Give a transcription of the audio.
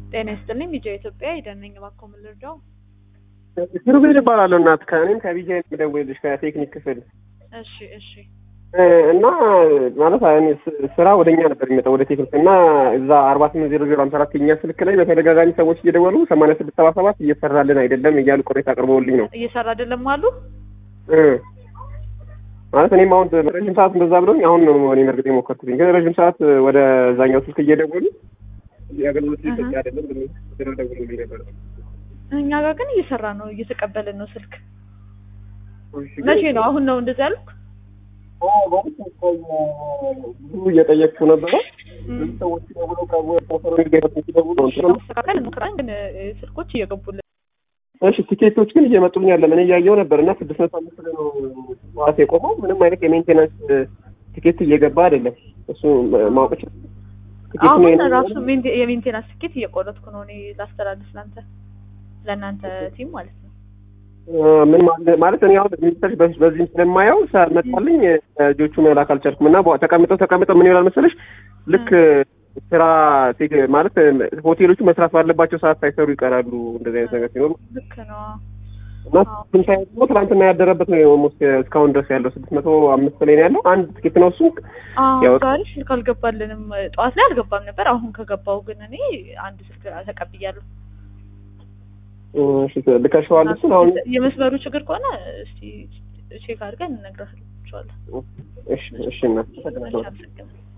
ጤና ይስጥልኝ ቢጃ ኢትዮጵያ የደነኝ እባክዎ ምን ልርዳው? ኪሩቤል እባላለሁ እናት ከእኔም ከቢጃ የምደውልልሽ ከቴክኒክ ክፍል እሺ እሺ እና ማለት እኔ ስ- ስራ ወደ እኛ ነበር የሚመጣው ወደ ቴክኒክ እና እዛ አርባ ስምንት ዜሮ ዜሮ ሀምሳ አራት የኛ ስልክ ላይ በተደጋጋሚ ሰዎች እየደወሉ ሰማንያ ስድስት ሰባ ሰባት እየሰራልን አይደለም እያሉ ቅሬታ አቅርበውልኝ ነው እየሰራ አይደለም አሉ። እ ማለት እኔም አሁን ረዥም ሰዓት እንደዛ ብሎኝ አሁን ነው እኔ መርግጥ የሞከርኩትኝ ግን ረዥም ሰዓት ወደ ዛኛው ስልክ እየደወሉ የአገልግሎት እየሰጠ አይደለም ብለው ደውለውልኝ ነበር። እኛ ጋር ግን እየሰራ ነው፣ እየተቀበልን ነው ስልክ። መቼ ነው? አሁን ነው እንደዚህ ያልኩ? ብዙ እየጠየቅኩ ነበረ። ብዙ ሰዎች ደውለው ከፕሮፌሰሩ ጋር ሲደውሉ ነው እንትን ነው። ማስተካከል እንሞክራለን፣ ግን እ፣ ስልኮች እየገቡልን እሺ ቲኬቶች ግን እየመጡልኝ ያለ እኔ እያየው ነበር እና ስድስት መቶ አምስት ላይ ነው ዋስ የቆመው ምንም አይነት የሜንቴናንስ ቲኬት እየገባ አይደለም። እሱ ማወቅ ይችላል። ቲኬቱ አሁን ነው ራሱ ሜንቴ- የሜንቴናንስ ትኬት እየቆረጥኩ ነው እኔ ላስተላልፍ ለአንተ ለእናንተ ቲም ማለት ነው። ምን ማለት ማለት እኔ አሁን ሚኒስተር በዚህም ስለማየው መጣልኝ ልጆቹ መላክ አልቻልኩም እና በ- ተቀምጠው ተቀምጠው ምን ይሆናል መሰለሽ ልክ ስራ ቴክ- ማለት ሆቴሎቹ መስራት ባለባቸው ሰዓት ሳይሰሩ ይቀራሉ። እንደዚህ አይነት ነገር ሲኖር ልክ ነው። እና ስንት አይነት ደግሞ ትናንትና ያደረበት ነው ኦልሞስት እስካሁን ድረስ ያለው ስድስት መቶ አምስት ላይ ነው ያለው። አንድ ትኬት ነው እሱ አዎ ያው- ዛሬ ስልክ አልገባልንም። ጠዋት ላይ አልገባም ነበር። አሁን ከገባው ግን እኔ አንድ ስልክ ተቀብያለሁ። እሺ፣ ልከሽዋል እሱን አሁን የመስመሩ ችግር ከሆነ እስቲ ቼክ አድርገን እነግራችኋለን። እሺ እሺ እና መልካም